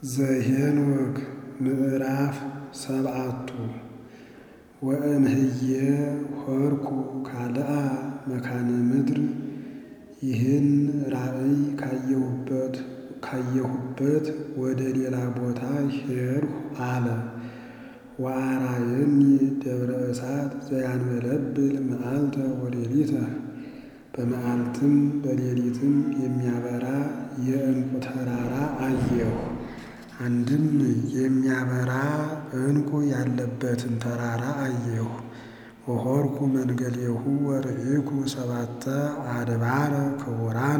ዘኄንወክ ምዕራፍ ሰብዓቱ ወእምሕየ ሆርኩ ካልአ መካነ ምድር ይህን ራእይ ካየሁበት ወደ ሌላ ቦታ ሄድሁ አለ። ወአርአየኒ ደብረ እሳት ዘያንበለብል መዓልተ ወሌሊተ በመዓልትም በሌሊትም የሚያበራ የዕንቁ ተራራ አየሁ። አንድም የሚያበራ ዕንቁ ያለበትን ተራራ አየሁ። ወሆርኩ መንገሌሁ ወርኢኩ ሰባተ አድባረ ክቡራነ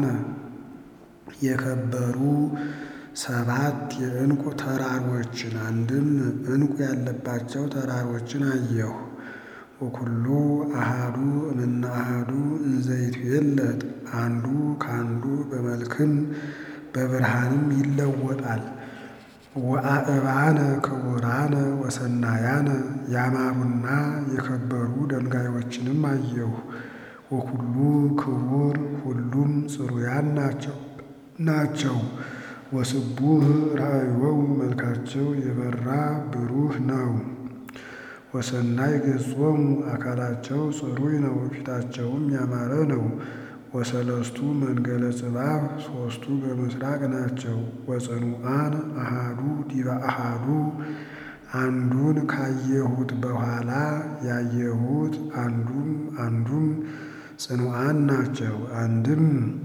የከበሩ ሰባት የዕንቁ ተራሮችን አንድም ዕንቁ ያለባቸው ተራሮችን አየሁ። ወኩሉ አሃዱ እምነ አሃዱ እንዘ ይትዌለጥ አንዱ ካንዱ በመልክም በብርሃንም ይለወጣል። ወአእባነ ክቡራነ ወሰናያነ ያማሩና የከበሩ ድንጋዮችንም አየሁ። ወኩሉ ክቡር ሁሉም ጽሩያን ናቸው። ወስቡህ ራእዮሙ መልካቸው የበራ ብሩህ ነው። ወሰናይ ገጾሙ አካላቸው ጽሩይ ነው፣ ፊታቸውም ያማረ ነው። ወሰለስቱ መንገለ ጽባህ ሦስቱ በምስራቅ ናቸው። ወጽኑዓን አሃዱ ዲበ አሃዱ አንዱን ካየሁት በኋላ ያየሁት አንዱም አንዱም ጽኑዓን ናቸው። አንድም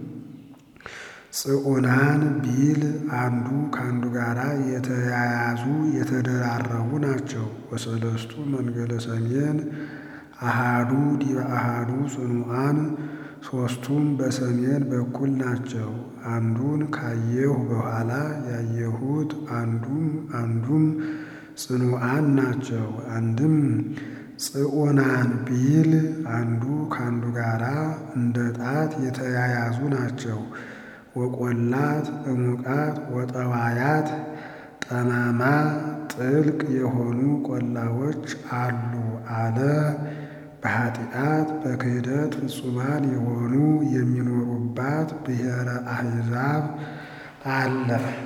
ጽዑናን ቢል አንዱ ከአንዱ ጋር የተያያዙ የተደራረቡ ናቸው። ወሰለስቱ መንገለ ሰሜን አሃዱ ዲበ አሃዱ ጽኑዓን ሦስቱም በሰሜን በኩል ናቸው። አንዱን ካየሁ በኋላ ያየሁት አንዱም አንዱም ጽኑዓን ናቸው። አንድም ጽዑናን ቢል አንዱ ከአንዱ ጋር እንደ ጣት የተያያዙ ናቸው። ወቈላት እሙቃት ወጠዋያት ጠማማ ጥልቅ የሆኑ ቈላዎች አሉ አለ። በኃጢአት በክህደት ፍጹማን የሆኑ የሚኖሩባት ብሔረ አሕዛብ አለ።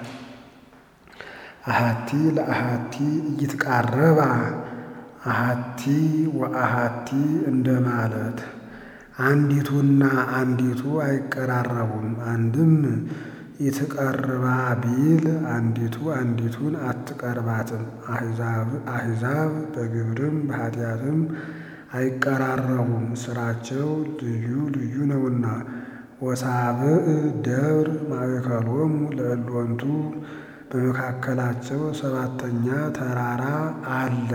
አሐቲ ለአሐቲ እይትቃረባ አሐቲ ወአሐቲ እንደማለት አንዲቱና አንዲቱ አይቀራረቡም። አንድም ይትቀርባ ቢል አንዲቱ አንዲቱን አትቀርባትም። አሕዛብ በግብርም በኃጢአትም አይቀራረቡም፣ ሥራቸው ልዩ ልዩ ነውና። ወሳብዕ ደብር ማእከሎሙ ለእሎንቱ በመካከላቸው ሰባተኛ ተራራ አለ።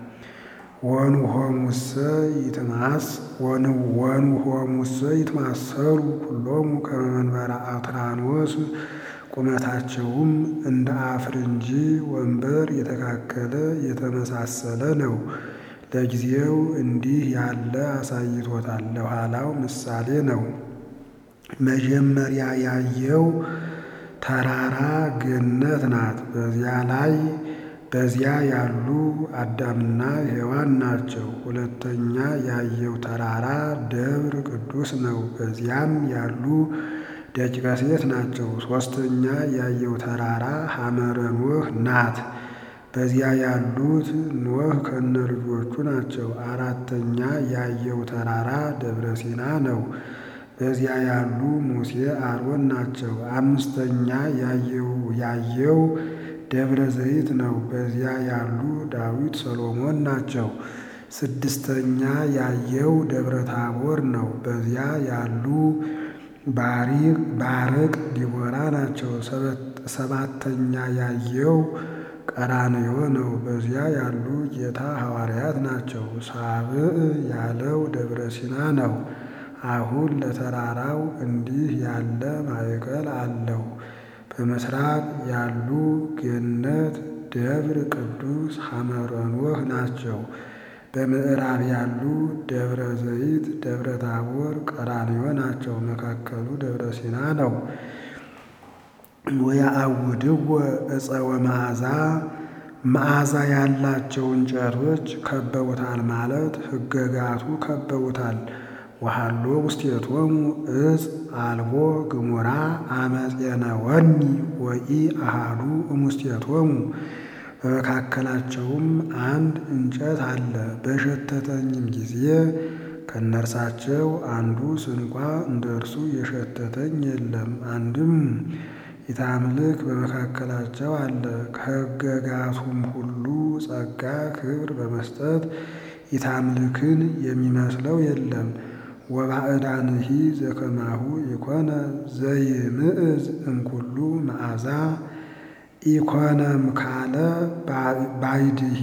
ወንሆሙሰ ይትማስ ወንሆሙሰ ይትማሰሉ ኩሎሙ ከመ መንበረ አትራኖስ ቁመታቸውም እንደ አፍርንጂ ወንበር የተካከለ የተመሳሰለ ነው። ለጊዜው እንዲህ ያለ አሳይቶታል፣ ለኋላው ምሳሌ ነው። መጀመሪያ ያየው ተራራ ገነት ናት። በዚያ ላይ በዚያ ያሉ አዳምና ሔዋን ናቸው። ሁለተኛ ያየው ተራራ ደብር ቅዱስ ነው። በዚያም ያሉ ደቂቀ ሴት ናቸው። ሦስተኛ ያየው ተራራ ሐመረ ኖህ ናት። በዚያ ያሉት ኖህ ከነ ልጆቹ ናቸው። አራተኛ ያየው ተራራ ደብረ ሲና ነው። በዚያ ያሉ ሙሴ አሮን ናቸው። አምስተኛ ያየው ደብረ ዘይት ነው። በዚያ ያሉ ዳዊት ሰሎሞን ናቸው። ስድስተኛ ያየው ደብረ ታቦር ነው። በዚያ ያሉ ባርቅ ዲቦራ ናቸው። ሰባተኛ ያየው ቀራንዮ ነው። በዚያ ያሉ ጌታ ሐዋርያት ናቸው። ሳብዕ ያለው ደብረ ሲና ነው። አሁን ለተራራው እንዲህ ያለ ማዕከል አለው። በምስራቅ ያሉ ገነት፣ ደብር ቅዱስ፣ ሐመረ ኖህ ናቸው። በምዕራብ ያሉ ደብረ ዘይት፣ ደብረ ታቦር፣ ቀራንዮ ናቸው። መካከሉ ደብረ ሲና ነው። ወያአውድወ ዕፀ ወመዓዛ መዓዛ ያላቸው እንጨቶች ከበውታል ማለት ሕገጋቱ ከበውታል። ወሃሎ ውስቴቶሙ እፅ አልቦ ግሙራ አመፄነወኒ ወኢ አሃዱ እሙስቴቶሙ በመካከላቸውም አንድ እንጨት አለ። በሸተተኝም ጊዜ ከእነርሳቸው አንዱ ስንኳ እንደ እርሱ የሸተተኝ የለም። አንድም ኢታምልክ በመካከላቸው አለ። ከሕገጋቱም ሁሉ ጸጋ ክብር በመስጠት ኢታምልክን የሚመስለው የለም። ወባዕዳንሂ ዘከማሁ ኢኮነ ዘይምዕዝ እምኩሉ መዓዛ ኢኮነም ካለ ባይድሂ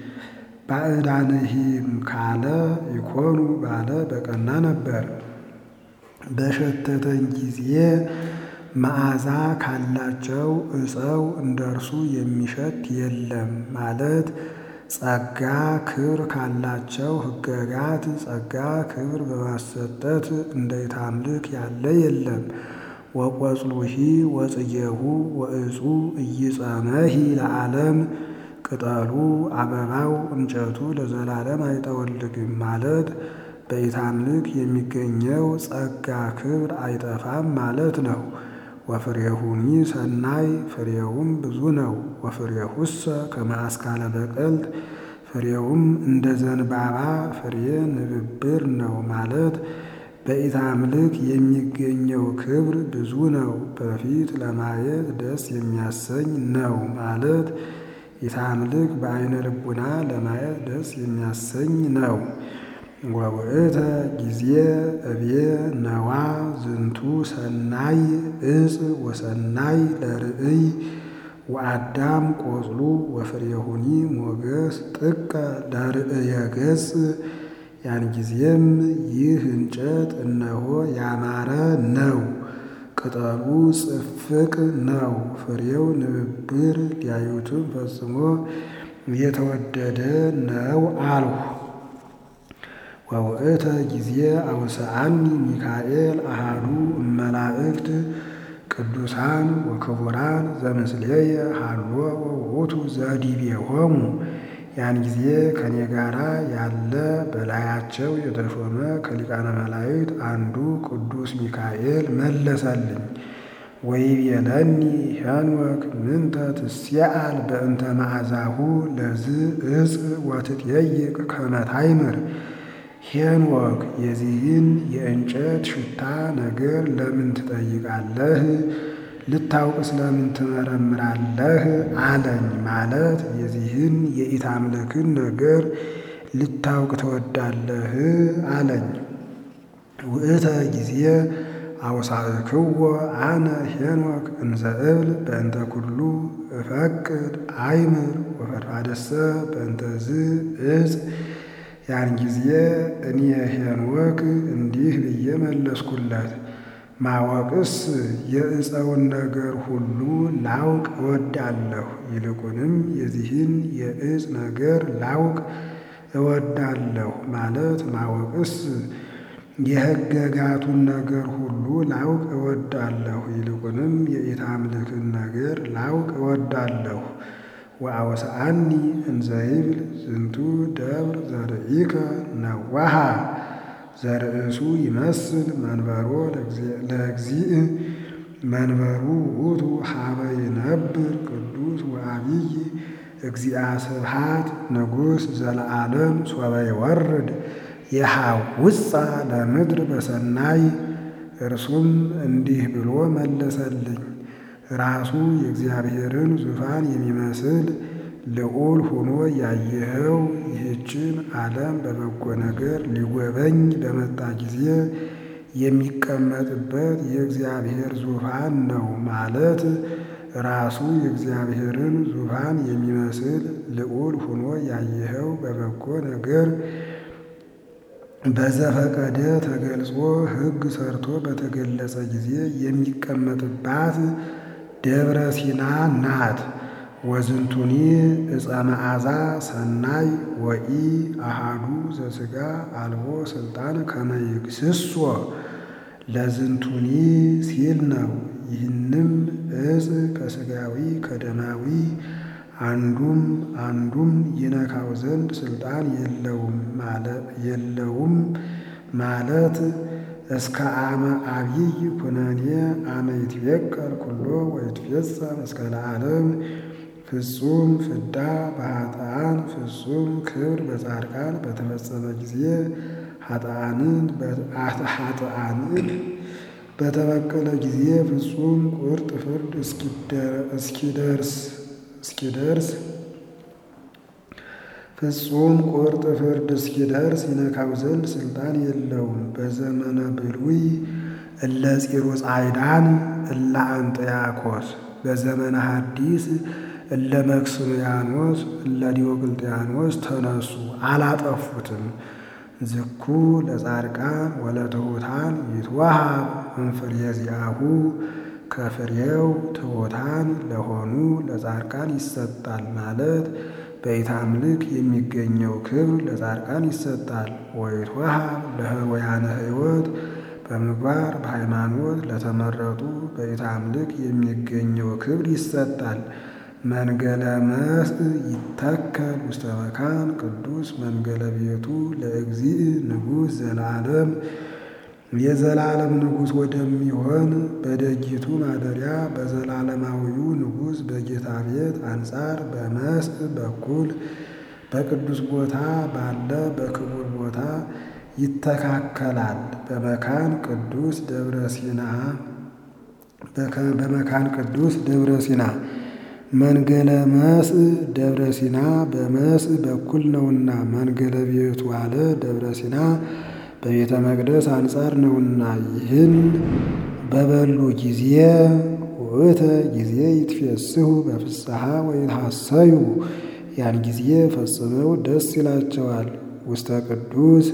ባዕዳንሂም ካለ ኢኮኑ ባለ በቀና ነበር። በሸተተኝ ጊዜ መዓዛ ካላቸው ዕፀው እንደ እርሱ የሚሸት የለም ማለት ጸጋ ክብር ካላቸው ሕገጋት ጸጋ ክብር በማሰጠት እንደ ኢታምልክ ያለ የለም። ወቈጽሉሂ ወጽጌሁ ወዕፁ ኢይጸመሂ ለዓለም ቅጠሉ አበባው እንጨቱ ለዘላለም አይጠወልግም ማለት በኢታምልክ የሚገኘው ጸጋ ክብር አይጠፋም ማለት ነው። ወፍሬሁኒ ሰናይ ፍሬውም ብዙ ነው። ወፍሬሁሰ ከመ አስካለ በቀልት ፍሬውም እንደ ዘንባባ ፍሬ ንብብር ነው ማለት በኢታምልክ የሚገኘው ክብር ብዙ ነው። በፊት ለማየት ደስ የሚያሰኝ ነው ማለት ኢታምልክ በዓይነ ልቡና ለማየት ደስ የሚያሰኝ ነው። ወውእተ ጊዜ እብየ ነዋ ዝንቱ ሰናይ እፅ ወሰናይ ለርእይ ወአዳም ቆጽሉ ወፍሬሁኒ ሞገስ ጥቀ ለርእየ ገጽ። ያን ጊዜም ይህ እንጨት እነሆ ያማረ ነው፣ ቅጠሉ ጽፍቅ ነው፣ ፍሬው ንብብር፣ ሊያዩትም ፈጽሞ የተወደደ ነው አልሁ። ወውእተ ጊዜ አውስአኒ ሚካኤል አሃዱ እመላእክት ቅዱሳን ወክቡራን ዘምስሌየ ሃሎ ወውእቱ ዘዲቤሆሙ። ያን ጊዜ ከኔ ጋራ ያለ በላያቸው የተሾመ ከሊቃነ መላእክት አንዱ ቅዱስ ሚካኤል መለሰልኝ። ወይቤለኒ ሄኖክ ምንተ ትስአል በእንተ መዓዛሁ ለዝ እፅ ወትጠይቅ ከመ ታይምር። ሄኖክ የዚህን የእንጨት ሽታ ነገር ለምን ትጠይቃለህ? ልታውቅ ስለምን ትመረምራለህ? አለኝ። ማለት የዚህን የኢታምልክን ነገር ልታውቅ ትወዳለህ? አለኝ። ውእተ ጊዜ አውሳእክዎ አነ ሄኖክ እንዘ እብል በእንተ ኩሉ እፈቅድ አይምር ወፈድፋደሰ በእንተ ዝ እፅ። ያን ጊዜ እኔ ሄኖክ እንዲህ ብዬ መለስኩለት፣ ማወቅስ የዕፀውን ነገር ሁሉ ላውቅ እወዳለሁ። ይልቁንም የዚህን የዕፅ ነገር ላውቅ እወዳለሁ ማለት ማወቅስ የሕገጋቱን ነገር ሁሉ ላውቅ እወዳለሁ። ይልቁንም የኢታምልክን ነገር ላውቅ እወዳለሁ። ወአውስአኒ እንዘ ይብል ዝንቱ ደብር ዘርኢከ ነዋሃ ዘርእሱ ይመስል መንበሮ ለእግዚእ መንበሩ ውእቱ ሀበ ይነብር ቅዱስ ወአቢይ እግዚአ ስብሐት ንጉሥ ዘለዓለም ሶበ ይወርድ የሐውፃ ለምድር በሰናይ። እርሱም እንዲህ ብሎ መለሰልኝ። ራሱ የእግዚአብሔርን ዙፋን የሚመስል ልዑል ሆኖ ያየኸው ይህችን ዓለም በበጎ ነገር ሊጎበኝ በመጣ ጊዜ የሚቀመጥበት የእግዚአብሔር ዙፋን ነው ማለት ራሱ የእግዚአብሔርን ዙፋን የሚመስል ልዑል ሆኖ ያየኸው በበጎ ነገር በዘፈቀደ ተገልጾ ሕግ ሰርቶ በተገለጸ ጊዜ የሚቀመጥባት ደብረ ሲና ናት። ወዝንቱኒ ዕፀ መዓዛ ሰናይ ወኢ አሃዱ ዘሥጋ አልቦ ሥልጣን ከመ ይግስጾ ለዝንቱኒ ሲል ነው። ይህንም ዕፅ ከሥጋዊ ከደማዊ አንዱም አንዱም ይነካው ዘንድ ሥልጣን የለውም ማለት እስከ አመ አብይ ኩነኔ አመ ይትቤቀል ኩሎ ወይትፌጸም እስከ ለዓለም ፍጹም ፍዳ በኃጥኣን ፍጹም ክብር በጻድቃን በተፈጸመ ጊዜ ኃጥኣንን በተበቀለ ጊዜ ፍጹም ቁርጥ ፍርድ እስኪደርስ እስኪደርስ ፍጹም ቁርጥ ፍርድ እስኪደርስ ይነካው ዘንድ ስልጣን የለውም። በዘመነ ብሉይ እለ ፂሩ ጻዕዳን እለ አንጥያኮስ በዘመነ ሐዲስ እለ መክስምያኖስ እለ ዲዮቅልጥያኖስ ተነሱ፣ አላጠፉትም። ዝኩ ለጻድቃን ወለትሑታን ይትወሃብ እምፍሬ ዚአሁ ከፍሬው ትሑታን ለሆኑ ለጻድቃን ይሰጣል ማለት በኢታምልክ የሚገኘው ክብር ለጻድቃን ይሰጣል። ወይትወሃብ ለህሩያነ ሕይወት በምግባር በሃይማኖት ለተመረጡ በኢታምልክ የሚገኘው ክብር ይሰጣል። መንገለ መስእ ይተከል ውስተ መካን ቅዱስ መንገለ ቤቱ ለእግዚእ ንጉሥ ዘለዓለም የዘላለም ንጉሥ ወደሚሆን በደጅቱ ማደሪያ በዘላለማዊው ንጉሥ በጌታ ቤት አንጻር በመስእ በኩል በቅዱስ ቦታ ባለ በክቡር ቦታ ይተካከላል። በመካን ቅዱስ ደብረ ሲና በመካን ቅዱስ ደብረ ሲና መንገለ መስእ ደብረ ሲና በመስእ በኩል ነውና መንገለ ቤቱ አለ ደብረ ሲና በቤተ መቅደስ አንጻር ነውና። ይህን በበሉ ጊዜ ውእተ ጊዜ ይትፌስሑ በፍስሐ ወይትሐሰዩ ያን ጊዜ ፈጽመው ደስ ይላቸዋል። ውስተ ቅዱስ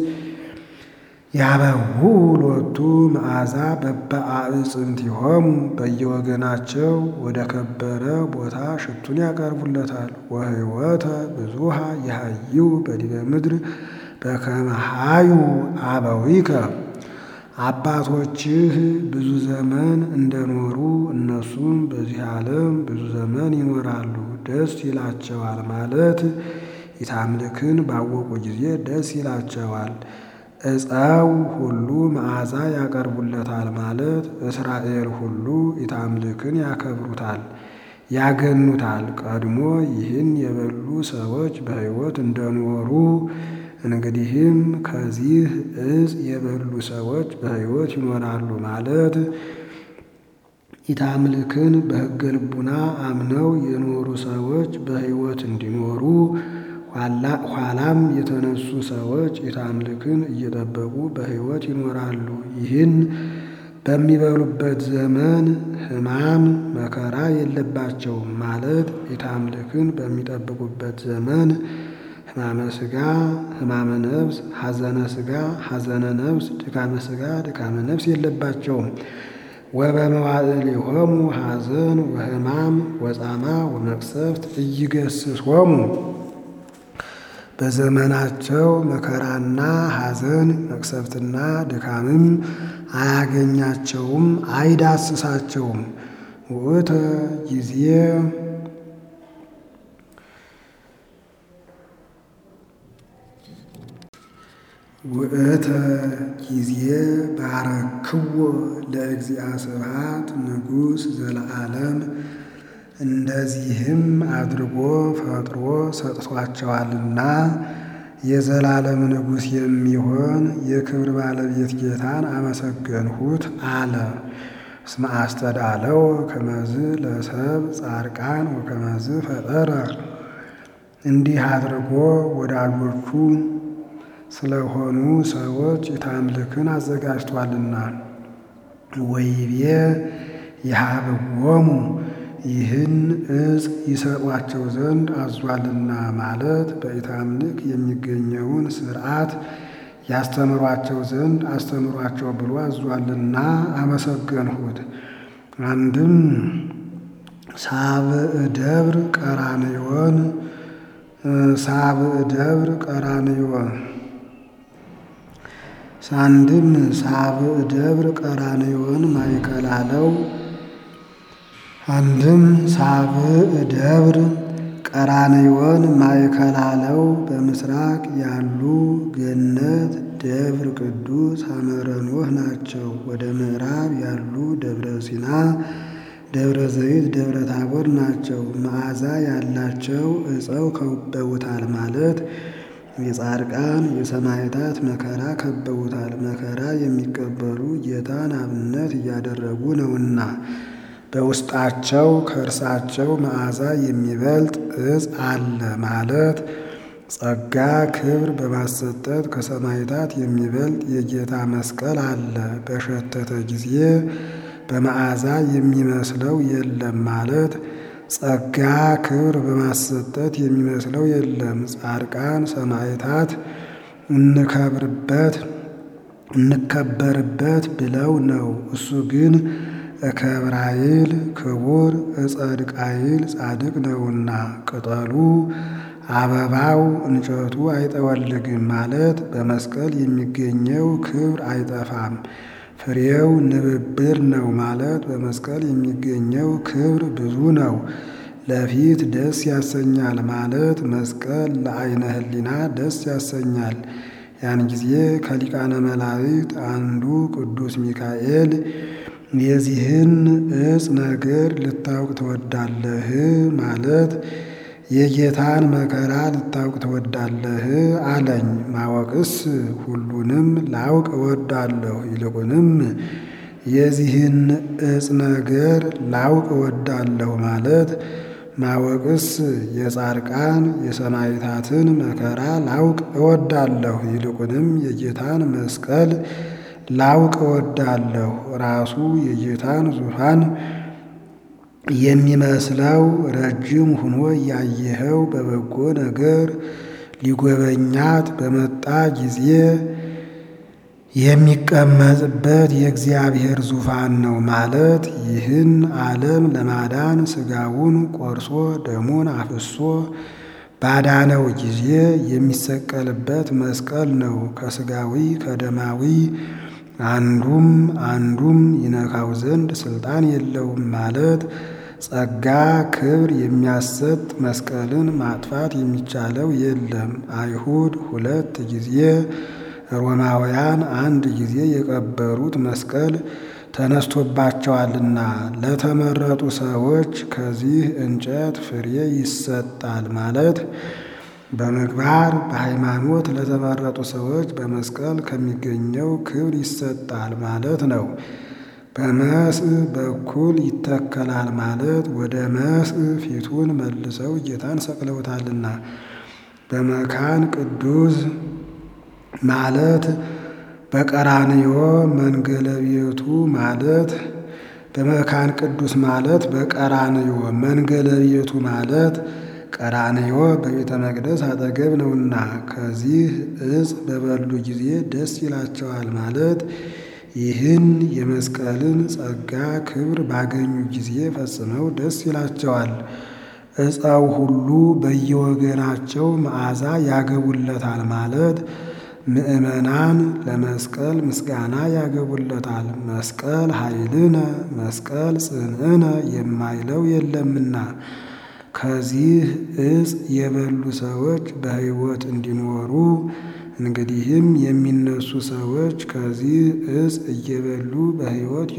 ያበው ሎቱ መዓዛ በበአዕፅምቲሆሙ በየወገናቸው ወደ ከበረ ቦታ ሽቱን ያቀርቡለታል። ወሕይወተ ብዙሃ ይሃዩ በዲበ ምድር በከመ ኀዩ አበዊከ አባቶችህ ብዙ ዘመን እንደኖሩ እነሱም በዚህ ዓለም ብዙ ዘመን ይኖራሉ፣ ደስ ይላቸዋል ማለት ኢታምልክን ባወቁ ጊዜ ደስ ይላቸዋል። ዕፀው ሁሉ መዓዛ ያቀርቡለታል ማለት እስራኤል ሁሉ ኢታምልክን ያከብሩታል፣ ያገኑታል። ቀድሞ ይህን የበሉ ሰዎች በሕይወት እንደኖሩ እንግዲህም ከዚህ ዕፅ የበሉ ሰዎች በሕይወት ይኖራሉ ማለት ኢታምልክን በሕገ ልቡና አምነው የኖሩ ሰዎች በሕይወት እንዲኖሩ ኋላም የተነሱ ሰዎች ኢታምልክን እየጠበቁ በሕይወት ይኖራሉ። ይህን በሚበሉበት ዘመን ሕማም መከራ የለባቸውም ማለት ኢታምልክን በሚጠብቁበት ዘመን ሕማመ ሥጋ ሕማመ ነፍስ፣ ሐዘነ ሥጋ ሐዘነ ነፍስ፣ ድካመ ሥጋ ድካመ ነፍስ የለባቸውም። ወበመዋዕሊሆሙ ሐዘን ወሕማም ወጻማ ወመቅሰፍት ኢይገሥጾሙ በዘመናቸው መከራና ሐዘን መቅሰፍትና ድካምም አያገኛቸውም፣ አይዳስሳቸውም። ውእተ ጊዜ ውእተ ጊዜ ባረክዎ ለእግዚአ ስብሐት ንጉሥ ዘለዓለም እንደዚህም አድርጎ ፈጥሮ ሰጥቷቸዋልና የዘላለም ንጉሥ የሚሆን የክብር ባለቤት ጌታን አመሰገንሁት አለ። እስመ አስተዳለው ከመዝ ለሰብ ጻድቃን ወከመዝ ፈጠረ እንዲህ አድርጎ ወዳጆቹ ስለሆኑ ሰዎች ኢታምልክን አዘጋጅቷልና። ወይቤ ይሃብዎሙ ይህን ዕፅ ይሰጧቸው ዘንድ አዟልና ማለት በኢታምልክ የሚገኘውን ሥርዓት ያስተምሯቸው ዘንድ አስተምሯቸው ብሎ አዟልና አመሰገንሁት። አንድም ሳብዕ ደብር ቀራንዮን ሳብዕ ደብር ቀራንዮን ሳንድም ሳብዕ ደብር ቀራንዮን ማእከል አለው። አንድም ሳብዕ ደብር ቀራንዮን ማእከል አለው። በምስራቅ ያሉ ገነት ደብር ቅዱስ ሐመረ ኖህ ናቸው። ወደ ምዕራብ ያሉ ደብረ ሲና፣ ደብረ ዘይት፣ ደብረ ታቦር ናቸው። መዓዛ ያላቸው ዕፀው ከበውታል ማለት የጻድቃን የሰማዕታት መከራ ከበውታል። መከራ የሚቀበሉ ጌታን አብነት እያደረጉ ነውና በውስጣቸው ከእርሳቸው መዓዛ የሚበልጥ ዕፅ አለ ማለት ጸጋ ክብር በማሰጠት ከሰማዕታት የሚበልጥ የጌታ መስቀል አለ። በሸተተ ጊዜ በመዓዛ የሚመስለው የለም ማለት ጸጋ ክብር በማሰጠት የሚመስለው የለም። ጻድቃን ሰማዕታት እንከብርበት እንከበርበት ብለው ነው። እሱ ግን እከብራይል ክቡር እጸድቃይል ጻድቅ ነውና ቅጠሉ አበባው እንጨቱ አይጠወልግም ማለት በመስቀል የሚገኘው ክብር አይጠፋም። ፍሬው ንብብር ነው ማለት በመስቀል የሚገኘው ክብር ብዙ ነው። ለፊት ደስ ያሰኛል ማለት መስቀል ለዓይነ ሕሊና ደስ ያሰኛል። ያን ጊዜ ከሊቃነ መላእክት አንዱ ቅዱስ ሚካኤል የዚህን ዕፅ ነገር ልታውቅ ትወዳለህ? ማለት የጌታን መከራ ልታውቅ ትወዳለህ አለኝ። ማወቅስ ሁሉንም ላውቅ እወዳለሁ፣ ይልቁንም የዚህን ዕፅ ነገር ላውቅ እወዳለሁ ማለት ማወቅስ የጻድቃን የሰማዕታትን መከራ ላውቅ እወዳለሁ፣ ይልቁንም የጌታን መስቀል ላውቅ እወዳለሁ። ራሱ የጌታን ዙፋን የሚመስለው ረጅም ሆኖ ያየኸው በበጎ ነገር ሊጎበኛት በመጣ ጊዜ የሚቀመጥበት የእግዚአብሔር ዙፋን ነው ማለት ይህን ዓለም ለማዳን ሥጋውን ቆርሶ ደሙን አፍሶ ባዳነው ጊዜ የሚሰቀልበት መስቀል ነው። ከሥጋዊ ከደማዊ አንዱም አንዱም ይነካው ዘንድ ሥልጣን የለውም ማለት ጸጋ ክብር የሚያሰጥ መስቀልን ማጥፋት የሚቻለው የለም። አይሁድ ሁለት ጊዜ ሮማውያን አንድ ጊዜ የቀበሩት መስቀል ተነስቶባቸዋልና ለተመረጡ ሰዎች ከዚህ እንጨት ፍሬ ይሰጣል ማለት በምግባር በሃይማኖት ለተመረጡ ሰዎች በመስቀል ከሚገኘው ክብር ይሰጣል ማለት ነው። በመስእ በኩል ይተከላል ማለት ወደ መስእ ፊቱን መልሰው ጌታን ሰቅለውታልና። በመካን ቅዱስ ማለት በቀራንዮ መንገለ ቤቱ ማለት በመካን ቅዱስ ማለት በቀራንዮ መንገለ ቤቱ ማለት ቀራንዮ በቤተ መቅደስ አጠገብ ነውና ከዚህ ዕፅ በበሉ ጊዜ ደስ ይላቸዋል ማለት ይህን የመስቀልን ጸጋ ክብር ባገኙ ጊዜ ፈጽመው ደስ ይላቸዋል። ዕፀው ሁሉ በየወገናቸው መዓዛ ያገቡለታል ማለት ምእመናን ለመስቀል ምስጋና ያገቡለታል። መስቀል ኃይልነ መስቀል ጽንዕነ የማይለው የለምና ከዚህ ዕፅ የበሉ ሰዎች በሕይወት እንዲኖሩ እንግዲህም የሚነሱ ሰዎች ከዚህ ዕፅ እየበሉ በሕይወት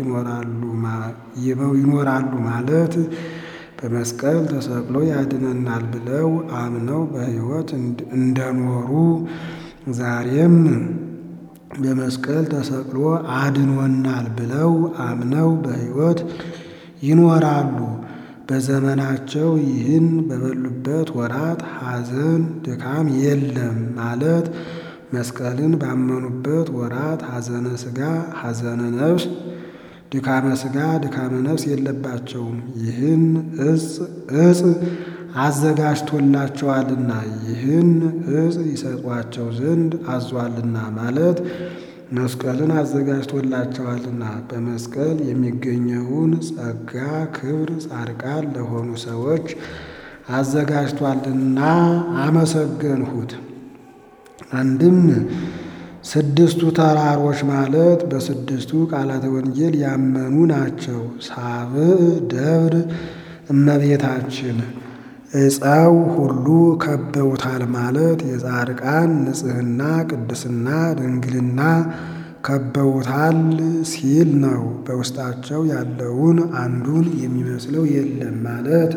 ይኖራሉ ማለት በመስቀል ተሰቅሎ ያድነናል ብለው አምነው በሕይወት እንደኖሩ ዛሬም በመስቀል ተሰቅሎ አድኖናል ብለው አምነው በሕይወት ይኖራሉ። በዘመናቸው ይህን በበሉበት ወራት ሐዘን ድካም የለም ማለት መስቀልን ባመኑበት ወራት ሐዘነ ሥጋ ሐዘነ ነፍስ ድካመ ሥጋ ድካመ ነፍስ የለባቸውም። ይህን ዕፅ አዘጋጅቶላቸዋልና ይህን ዕፅ ይሰጧቸው ዘንድ አዟልና ማለት መስቀልን አዘጋጅቶላቸዋልና በመስቀል የሚገኘውን ጸጋ ክብር ጻድቃን ለሆኑ ሰዎች አዘጋጅቷልና አመሰገንሁት። አንድም ስድስቱ ተራሮች ማለት በስድስቱ ቃላተ ወንጌል ያመኑ ናቸው። ሳብዕ ደብር እመቤታችን ዕፀው ሁሉ ከበውታል ማለት የጻድቃን ንጽሕና፣ ቅድስና፣ ድንግልና ከበውታል ሲል ነው። በውስጣቸው ያለውን አንዱን የሚመስለው የለም ማለት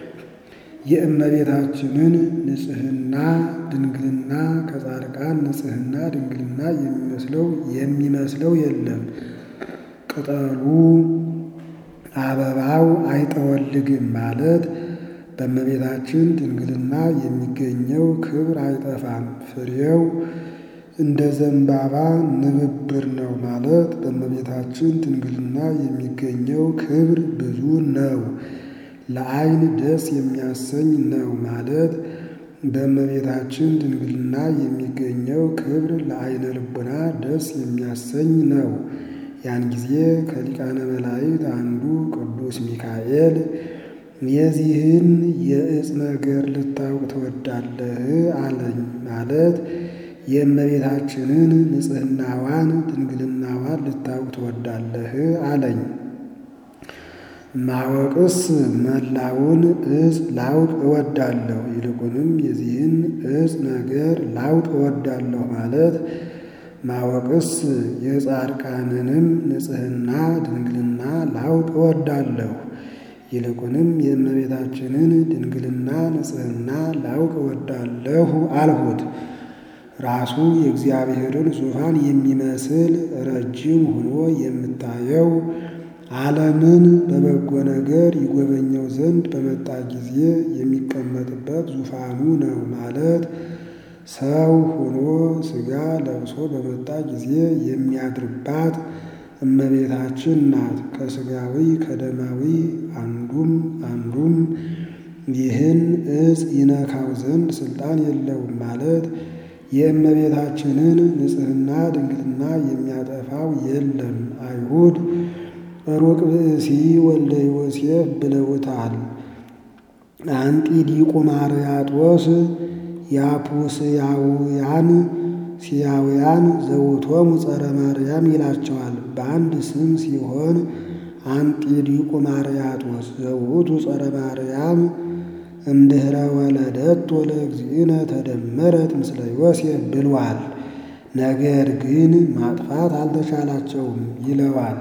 የእመቤታችንን ንጽሕና ድንግልና ከጻድቃን ንጽሕና ድንግልና የሚመስለው የሚመስለው የለም። ቅጠሉ አበባው አይጠወልግም ማለት በእመቤታችን ድንግልና የሚገኘው ክብር አይጠፋም። ፍሬው እንደ ዘንባባ ንብብር ነው ማለት በእመቤታችን ድንግልና የሚገኘው ክብር ብዙ ነው። ለዓይን ደስ የሚያሰኝ ነው ማለት በእመቤታችን ድንግልና የሚገኘው ክብር ለዓይነ ልቡና ደስ የሚያሰኝ ነው። ያን ጊዜ ከሊቃነ መላእክት አንዱ ቅዱስ ሚካኤል የዚህን የዕፅ ነገር ልታውቅ ትወዳለህ አለኝ። ማለት የእመቤታችንን ንጽሕናዋን ድንግልናዋን ልታውቅ ትወዳለህ አለኝ። ማወቅስ መላውን ዕፅ ላውቅ እወዳለሁ፣ ይልቁንም የዚህን ዕፅ ነገር ላውቅ እወዳለሁ ማለት ማወቅስ የጻድቃንንም ንጽሕና ድንግልና ላውቅ እወዳለሁ፣ ይልቁንም የእመቤታችንን ድንግልና ንጽሕና ላውቅ እወዳለሁ አልሁት። ራሱ የእግዚአብሔርን ዙፋን የሚመስል ረጅም ሆኖ የምታየው ዓለምን በበጎ ነገር ይጎበኘው ዘንድ በመጣ ጊዜ የሚቀመጥበት ዙፋኑ ነው ማለት ሰው ሆኖ ሥጋ ለብሶ በመጣ ጊዜ የሚያድርባት እመቤታችን ናት። ከሥጋዊ ከደማዊ አንዱም አንዱም ይህን ዕፅ ይነካው ዘንድ ሥልጣን የለውም ማለት የእመቤታችንን ንጽሕና ድንግልና የሚያጠፋው የለም። አይሁድ ሩቅ ብእሲ ወልደ ዮሴፍ ብለውታል። አንጢዲቁ ማርያጦስ ያፑስያውያን ሲያውያን ዘውቶሙ ጸረ ማርያም ይላቸዋል። በአንድ ስም ሲሆን አንጢዲቁ ማርያጦስ ዘውቱ ጸረ ማርያም እምድኅረ ወለደት ለእግዚእነ ተደመረት ምስለ ዮሴፍ ብሏል። ነገር ግን ማጥፋት አልተቻላቸውም ይለዋል።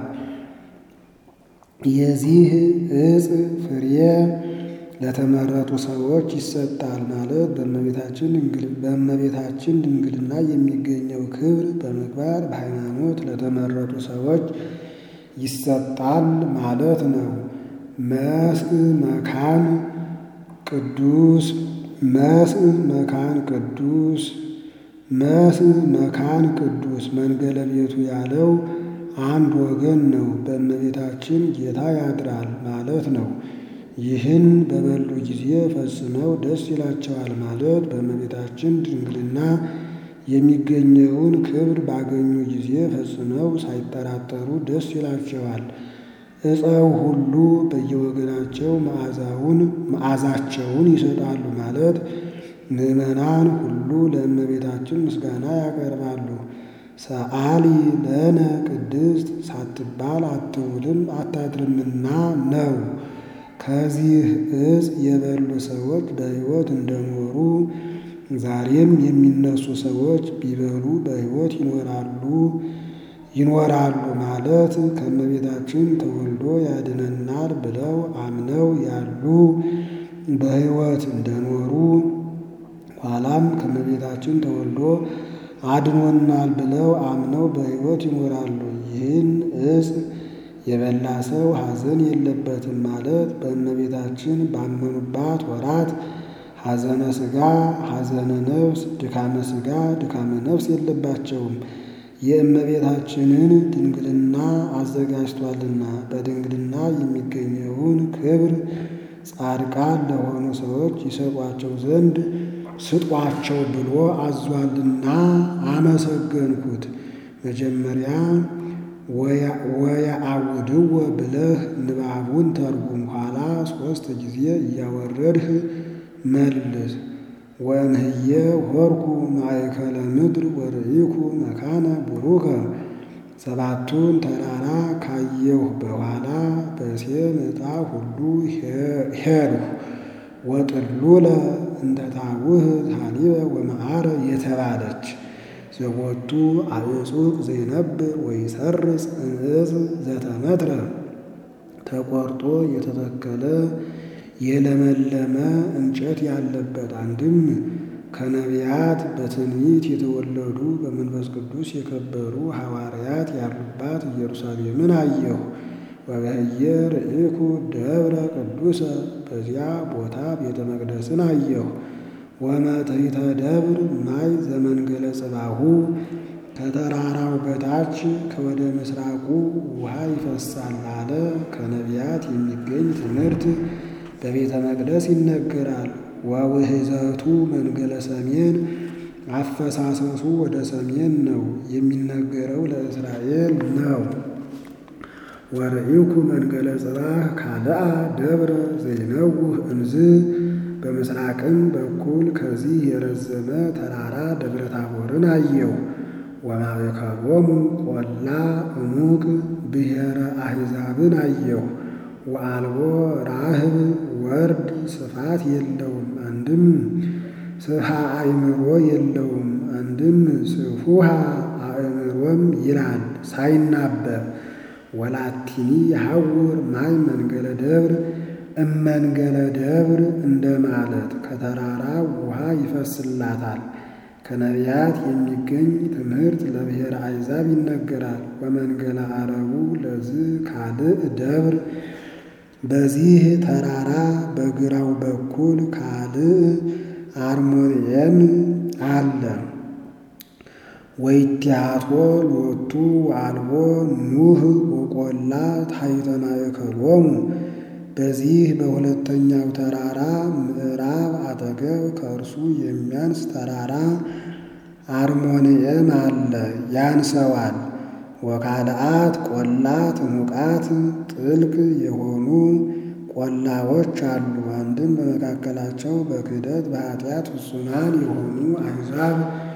የዚህ ዕፅ ፍሬ ለተመረጡ ሰዎች ይሰጣል ማለት በእመቤታችን ድንግልና የሚገኘው ክብር በምግባር በሃይማኖት ለተመረጡ ሰዎች ይሰጣል ማለት ነው። መስእ መካን ቅዱስ መስእ መካን ቅዱስ መስእ መካን ቅዱስ መንገለ ቤቱ ያለው አንድ ወገን ነው። በእመቤታችን ጌታ ያድራል ማለት ነው። ይህን በበሉ ጊዜ ፈጽመው ደስ ይላቸዋል ማለት በእመቤታችን ድንግልና የሚገኘውን ክብር ባገኙ ጊዜ ፈጽመው ሳይጠራጠሩ ደስ ይላቸዋል። ዕፀው ሁሉ በየወገናቸው መዓዛውን መዓዛቸውን ይሰጣሉ ማለት ምዕመናን ሁሉ ለእመቤታችን ምስጋና ያቀርባሉ። ሰአሊ ለነ ቅድስት ሳትባል አትውልም አታድርምና ነው። ከዚህ ዕፅ የበሉ ሰዎች በሕይወት እንደኖሩ ዛሬም የሚነሱ ሰዎች ቢበሉ በሕይወት ይኖራሉ ይኖራሉ ማለት ከእመቤታችን ተወልዶ ያድነናል ብለው አምነው ያሉ በሕይወት እንደኖሩ ኋላም ከእመቤታችን ተወልዶ አድኖናል ብለው አምነው በሕይወት ይኖራሉ። ይህን ዕፅ የበላ ሰው ሐዘን የለበትም ማለት በእመቤታችን ባመኑባት ወራት ሐዘነ ሥጋ ሐዘነ ነፍስ ድካመ ሥጋ ድካመ ነፍስ የለባቸውም። የእመቤታችንን ድንግልና አዘጋጅቷልና በድንግልና የሚገኘውን ክብር ጻድቃን ለሆኑ ሰዎች ይሰጧቸው ዘንድ ስጧቸው ብሎ አዟልና አመሰገንኩት። መጀመሪያ ወየአውድወ ብለህ ንባቡን ተርጉም፣ ኋላ ሦስት ጊዜ እያወረድህ መልስ። ወእምህየ ሆርኩ ማእከለ ምድር ወርኢኩ መካነ ቡሩከ ሰባቱን ተራራ ካየሁ በኋላ በሴም ዕጣ ሁሉ ሄድሁ። ወጥሉለ እንተ ታውህ ሀሊበ ወመዓረ የተባለች ዘቦቱ አዕጹቅ ዘይነብር ወይሰርጽ እንእፅ ዘተመትረ ተቆርጦ የተተከለ የለመለመ እንጨት ያለበት አንድም ከነቢያት በትንቢት የተወለዱ በመንፈስ ቅዱስ የከበሩ ሐዋርያት ያሉባት ኢየሩሳሌምን አየሁ። ወበህየ ርኢኩ ደብረ ቅዱሰ በዚያ ቦታ ቤተ መቅደስን አየሁ። ወመትሕተ ደብር ማይ ዘመንገለ ጽባሁ ከተራራው በታች ከወደ ምስራቁ ውሃ ይፈሳል አለ። ከነቢያት የሚገኝ ትምህርት በቤተ መቅደስ ይነገራል። ወውሕዘቱ መንገለ ሰሜን አፈሳሰሱ ወደ ሰሜን ነው፣ የሚነገረው ለእስራኤል ነው። ወርኢኩ መንገለ ጽባህ ካልአ ደብረ ዘይነውህ እንዝ በምስራቅም በኩል ከዚህ የረዘመ ተራራ ደብረ ታቦርን አየሁ። ወማእከሎሙ ቆላ እሙቅ ብሔረ አሕዛብን አየሁ። ወአልቦ ራህብ ወርድ ስፋት የለውም፣ አንድም ስፍሃ አእምሮ የለውም፣ አንድም ስፉሃ አእምሮም ይላል ሳይናበብ ወላቲኒ የሐውር ማይ መንገለ ደብር እመንገለ ደብር እንደማለት ከተራራ ውሃ ይፈስላታል። ከነቢያት የሚገኝ ትምህርት ለብሔረ አሕዛብ ይነገራል። ወመንገለ አረቡ ለዝ ካልእ ደብር በዚህ ተራራ በግራው በኩል ካልእ አርሞንኤም አለ። ወይቲያቶ ሎቱ አልቦ ኑህ ወቆላ ታሕተ ማእከሎሙ በዚህ በሁለተኛው ተራራ ምዕራብ አጠገብ ከእርሱ የሚያንስ ተራራ አርሞንኤም አለ፣ ያንሰዋል። ወካልአት ቆላት ሙቃት ጥልቅ የሆኑ ቆላዎች አሉ። አንድም በመካከላቸው በክህደት በኃጢአት ፍጹማን የሆኑ አሕዛብ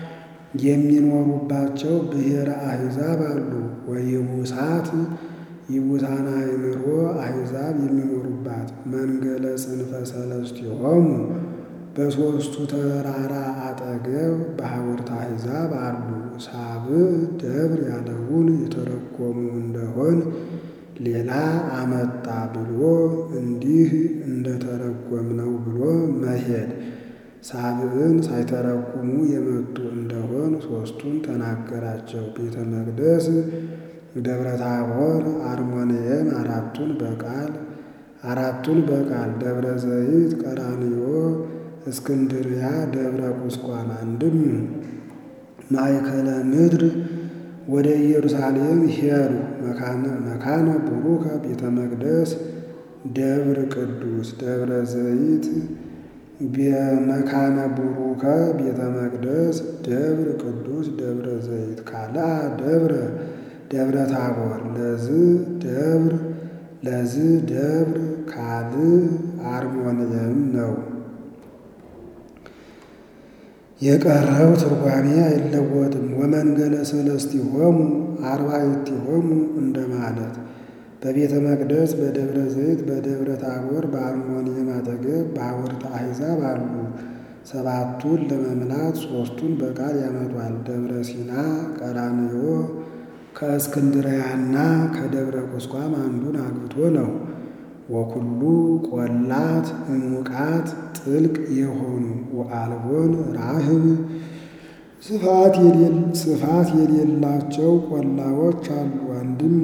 የሚኖሩባቸው ብሔረ አሕዛብ አሉ። ወይቡሳት ይቡሳና አእምሮ አሕዛብ የሚኖሩባት መንገለ ጽንፈ ሰለስቲሆሙ በሦስቱ ተራራ አጠገብ በሐውርተ አሕዛብ አሉ። ሳብዕ ደብር ያለውን የተረጎሙ እንደሆን ሌላ አመጣ ብሎ እንዲህ እንደተረጎምነው ብሎ መሄድ ሳብዕን ሳይተረጉሙ የመጡ እንደሆን ሦስቱን ተናገራቸው። ቤተ መቅደስ፣ ደብረ ታቦር፣ አርሞንኤም አራቱን በቃል አራቱን በቃል ደብረ ዘይት፣ ቀራንዮ፣ እስክንድርያ፣ ደብረ ቁስቋም አንድም ማእከለ ምድር ወደ ኢየሩሳሌም ሄዱ። መካነ ቡሩከ ቤተ መቅደስ ደብር ቅዱስ ደብረ ዘይት መካነ ቡሩከ ቤተ መቅደስ ደብር ቅዱስ ደብረ ዘይት ካልአ ደብረ ደብረ ታቦር ለዝ ደብር ለዝ ደብር ካልእ አርሞንኤም ነው። የቀረው ትርጓሜ አይለወጥም። ወመንገለ ሰለስቲሆሙ አርባዕቲሆሙ እንደማለት በቤተ መቅደስ በደብረ ዘይት በደብረ ታቦር በአርሞንኤም አጠገብ በሐውርተ አሕዛብ አሉ። ሰባቱን ለመምላት ሦስቱን በቃል ያመጧል። ደብረ ሲና ቀራንዮ ከእስክንድርያና ከደብረ ቁስቋም አንዱን አግብቶ ነው። ወኩሉ ቆላት እሙቃት ጥልቅ የሆኑ ወአልቦን ራህብ ስፋት የሌላቸው ቆላዎች አሉ። አንድም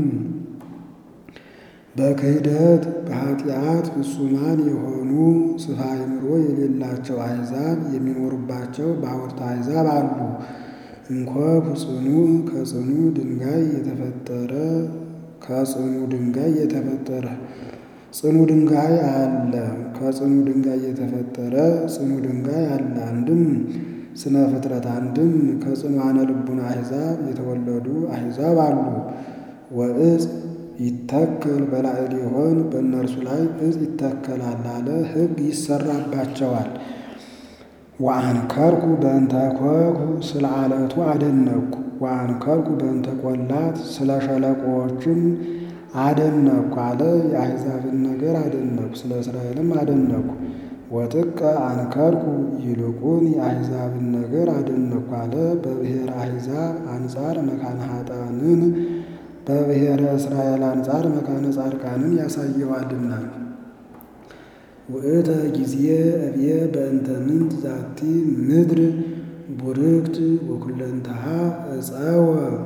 በክህደት በኃጢአት ፍጹማን የሆኑ ስፋ አእምሮ የሌላቸው አሕዛብ የሚኖሩባቸው በሐውርተ አሕዛብ አሉ። እንኮኩ ጽኑ ከጽኑ ድንጋይ የተፈጠረ ከጽኑ ድንጋይ የተፈጠረ ጽኑ ድንጋይ አለ። ከጽኑ ድንጋይ የተፈጠረ ጽኑ ድንጋይ አለ። አንድም ስነ ፍጥረት አንድም ከጽኑዓነ ልቡና አሕዛብ የተወለዱ አሕዛብ አሉ። ወእጽ ይተከል በላዕሌሆን በእነርሱ ላይ እጽ ይተከላል አለ። ሕግ ይሰራባቸዋል። ወአንከርኩ በእንተ ኮኩ ስለ አለቱ አደነቅኩ። ወአንከርኩ በእንተ ቆላት ስለ ሸለቆዎችም አደነቅኩ አለ። የአሕዛብን ነገር አደነቅኩ፣ ስለ እስራኤልም አደነቅኩ። ወጥቀ አንከርኩ ይልቁን የአሕዛብን ነገር አደነቅኩ አለ። በብሔረ አሕዛብ አንጻር መካነ ኃጥአንን በብሔረ እስራኤል አንጻር መካነ ጻድቃንን ያሳየዋልና። ውእተ ጊዜ እብየ በእንተ ምንት ዛቲ ምድር ቡርክት ወኩለንተሃ ዕፀወ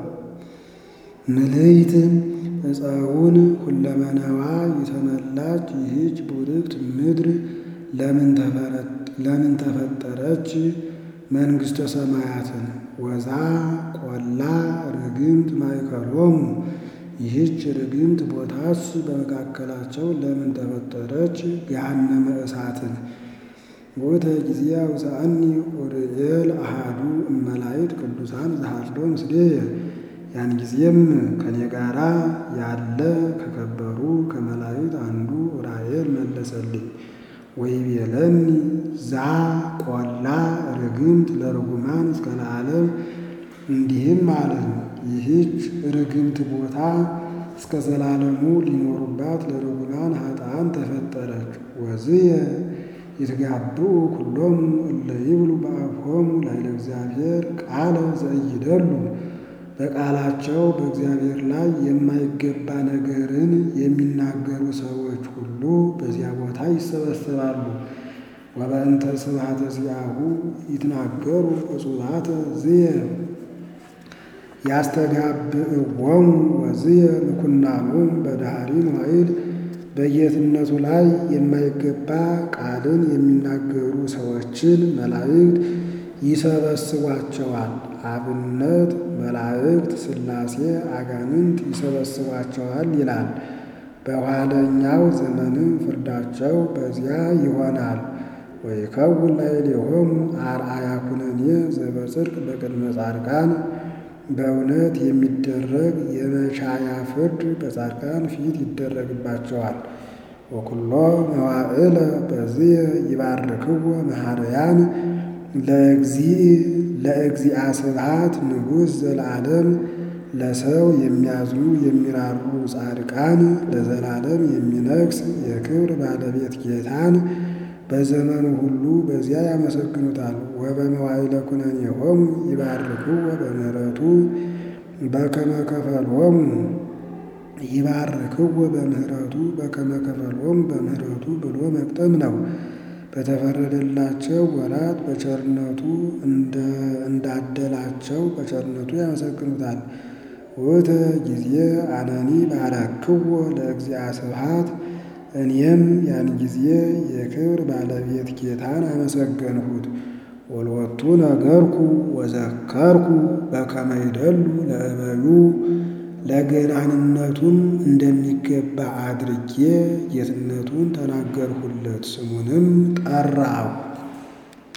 ምልይት ዕፀውን ሁለመናዋ የተመላች ይህች ቡርክት ምድር ለምን ተፈጠረች? መንግሥተ ሰማያትን ወዛ ቆላ ርግምት ማእከሎሙ ይህች ርግምት ቦታስ በመካከላቸው ለምን ተፈጠረች? ገሃነመ እሳትን ውእተ ጊዜ አውፅአኒ ኡርኤል አሃዱ እመላእክት ቅዱሳን ዘሃልዶ ምስሌየ ያን ጊዜም ከኔ ጋራ ያለ ከከበሩ ከመላእክት አንዱ ኡራኤል መለሰልኝ። ወይቤለኒ ዛ ቆላ ርግምት ለርጉማን እስከ ለዓለም እንዲህም አለኝ፣ ይህች ርግምት ቦታ እስከ ዘላለሙ ሊኖሩባት ለርጉማን ኃጥአን ተፈጠረች። ወዝየ ይትጋብኡ ኩሎሙ እለ ይብሉ በአፍሆሙ ላዕለ እግዚአብሔር ቃለ ዘኢይደሉ በቃላቸው በእግዚአብሔር ላይ የማይገባ ነገርን የሚናገሩ ሰዎች ሁሉ በዚያ ቦታ ይሰበሰባሉ። ወበእንተ ስብሐተ ዚአሁ ይትናገሩ እጹባተ ዝየ ያስተጋብእዎሙ ወዝየ ምኩናኖሙ በዳህሪ መዋዕል በጌትነቱ ላይ የማይገባ ቃልን የሚናገሩ ሰዎችን መላእክት ይሰበስቧቸዋል። አብነት መላእክት፣ ሥላሴ፣ አጋንንት ይሰበስቧቸዋል ይላል። በኋለኛው ዘመንም ፍርዳቸው በዚያ ይሆናል። ወይከውን ላዕሌሆሙ አርአያ ኩነኔ ዘበጽድቅ በቅድመ ጻድቃን በእውነት የሚደረግ የመቻያ ፍርድ በጻድቃን ፊት ይደረግባቸዋል። ወኩሎ መዋዕለ በዝየ ይባርክዎ መሐረያን ለእግዚእ ለእግዚአ ስብሐት ንጉሥ ዘለዓለም ለሰው የሚያዝኑ የሚራሩ ጻድቃን ለዘላለም የሚነግስ የክብር ባለቤት ጌታን በዘመኑ ሁሉ በዚያ ያመሰግኑታል። ወበመዋዕለ ኩነኔሆሙ ይባርክዎ በምሕረቱ በከመ ከፈልዎሙ ይባርክዎ በምሕረቱ በከመ ከፈልዎሙ በምሕረቱ ብሎ መቅጠም ነው። በተፈረደላቸው ወራት በቸርነቱ እንዳደላቸው በቸርነቱ ያመሰግኑታል። ውእተ ጊዜ አነኒ ባረክዎ ለእግዚአ ስብሐት እኔም ያን ጊዜ የክብር ባለቤት ጌታን አመሰገንሁት። ወልወቱ ነገርኩ ወዘከርኩ በከመ ይደሉ ለእበዩ ለገናንነቱም እንደሚገባ አድርጌ ጌትነቱን ተናገርሁለት፣ ስሙንም ጠራሁ።